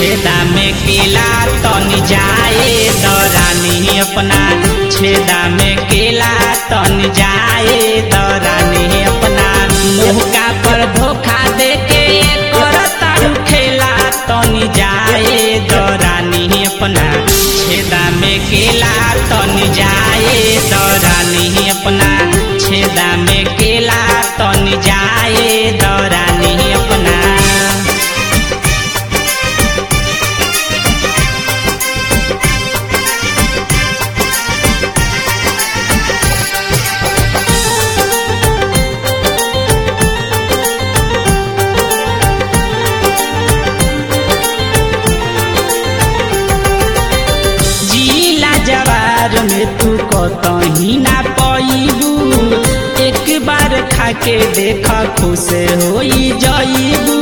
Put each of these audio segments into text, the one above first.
छेदा में केला तनी जाए दरानी अपना छेदा में केला तनी जाए दरानी अपना मौका पर धोखा दे के करता खेला तनी जाए दरानी अपना छेदा में केला तनी जाए दरानी अपना छेदा में केला तनी जाए दरानी अपना जिला जवार में तू कतही ना पैबू एक बार खाके देख खुश होई जईबू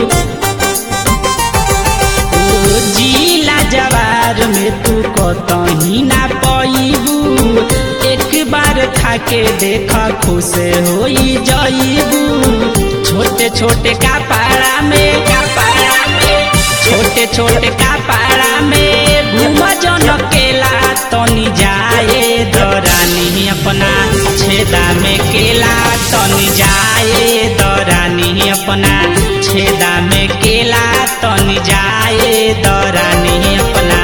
ओ जिला जवार में तू कतही ना पैबू एक बार खाके देख खुश होई जईबू छोटे छोटे कपड़ा में कपड़ा में छोटे छोटे कपड़ा में घूम जन केला तनी जाए दरानी अपना छेदा में केला तनी जाए दरानी अपना छेदा में केला तनी जाए दरानी अपना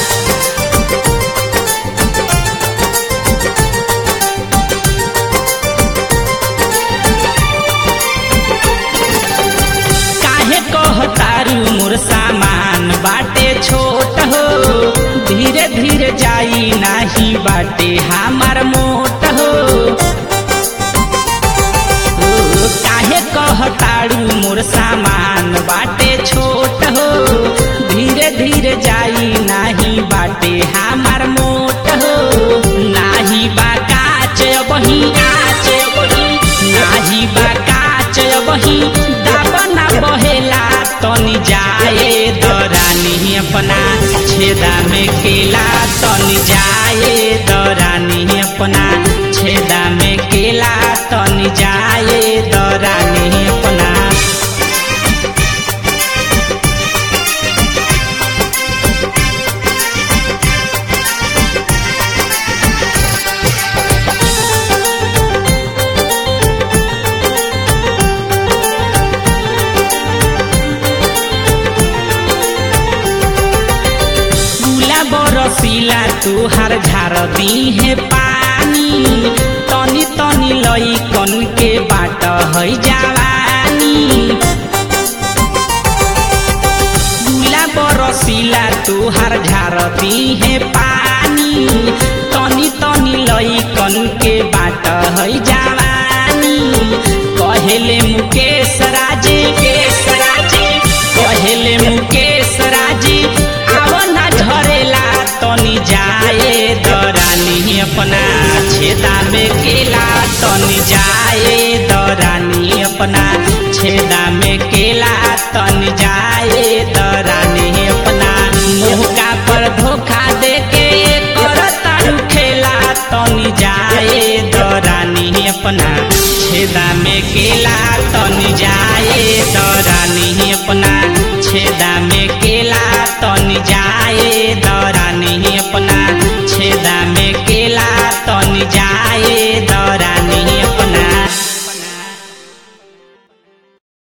काहे कहतारू मोर सामान बाटे छोट हो धीरे धीरे जाई नाही बाटे हमार मोट हो ओ, काहे कहतारू मोर सामान बाटे छोट हो धीरे धीरे जाई नाही बाटे हमार मोट हो नाही बा काच बही काच बही नाही बा काच बही दाबना बहेला तनी जाए दरानी अपना छेदा में केला तनी जाए दरानी अपना छेदा में केला तनी जाए दरानी अपना गुला बरसीला तुहार झार दी है पानी तनी तनी लई कन के बाट है जवानी गुला बरसीला तुहार झार दी है पानी तनी तनी लई कन के बाट है जवानी कहेले मुकेश राजे केश राजे कहेले मुकेश राजे आवना झरेला तनी जाए दरानी अपना छेदा में केला तनी जाए दरानी अपना छेदा में केला तनी जाए